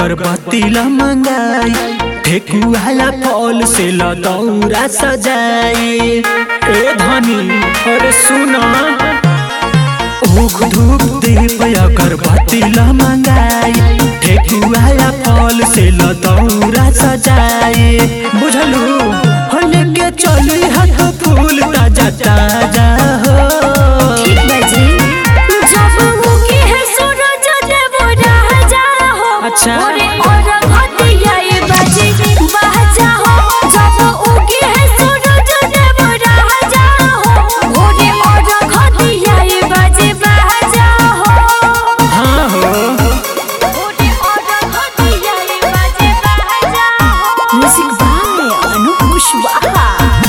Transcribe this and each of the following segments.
अगरबत्ती ल मंगाई ठेकुआला फल से ल दौरा सजाई ए धनी अरे सुना ऊख धूप दीप अगरबत्ती ल मंगाई ठेकुआला फल से ल दौरा सजाई बुझलू हो लेके चली हाथ फूल ताजा ताजा हो ठीक बाजी जब मुकी है सूरज देव राजा हो अच्छा। ओरे और घटिया ये बाजी बाजा हो जब उगी है सूरज देव राजा हो ओरे और घटिया ये बाजी बाजा हो हाँ हो ओरे और घटिया ये बाजी बाजा हो म्यूजिक बाय अनूप कुशवाहा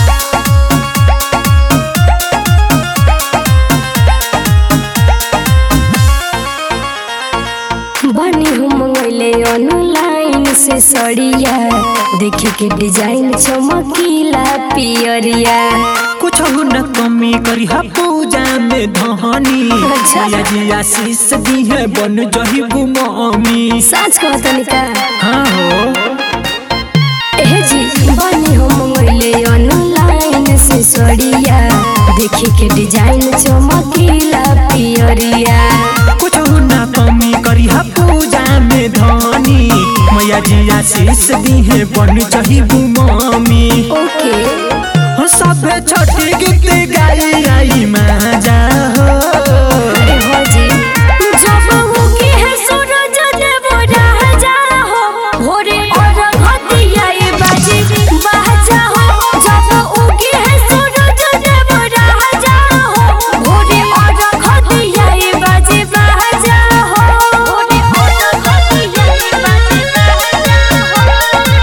बनी हम मंगले ऑनलाइन से सड़िया देखे के डिजाइन चमकीला पियरिया कुछ न कमी करी हा पूजा में धनी अच्छा। या जी आशीष दी है बन जही गुमामी साँच कहतनी का हाँ हो एह जी बनी हम मंगले ऑनलाइन से सड़िया देखे के डिजाइन चमकीला पियरिया कुछ न कमी करी हा पूजा में धनी मैया जी आशीष दी है बन जही गुमामी ओके हो सब छोटी गीत गाई आई माजा हो अरे हो जी जब उगी है सूरज देव राजा हो भोरे और घटिया ये बाजी बाजा हो जब उगी है सूरज देव राजा हो भोरे और घटिया ये बाजी बाजा हो भोरे और घटिया ये बाजी बाजा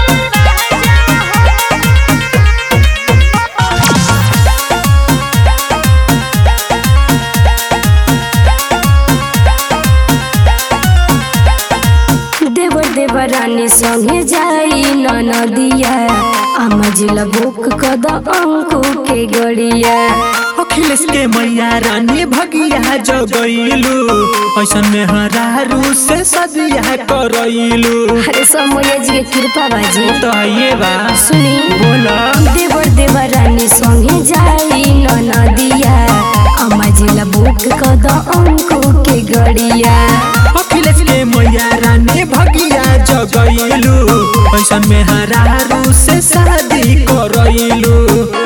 देवर देवरानी संगे जाई ननदिया आमा जिला बुक कद अंकु के गड़िया अखिलेश के मैया रानी भगिया जगैलू ऐसन में हरारू से सदिया करैलू अरे समय जी के कृपा बाजी तो ये बा सुनी बोला देवर देवरानी संगे जाई ननदिया आमा जिला बुक कद अंकु के गड़िया अखिलेश के मैया रानी भगिया जगैलू ऐसन में हरारू से शादी करैलू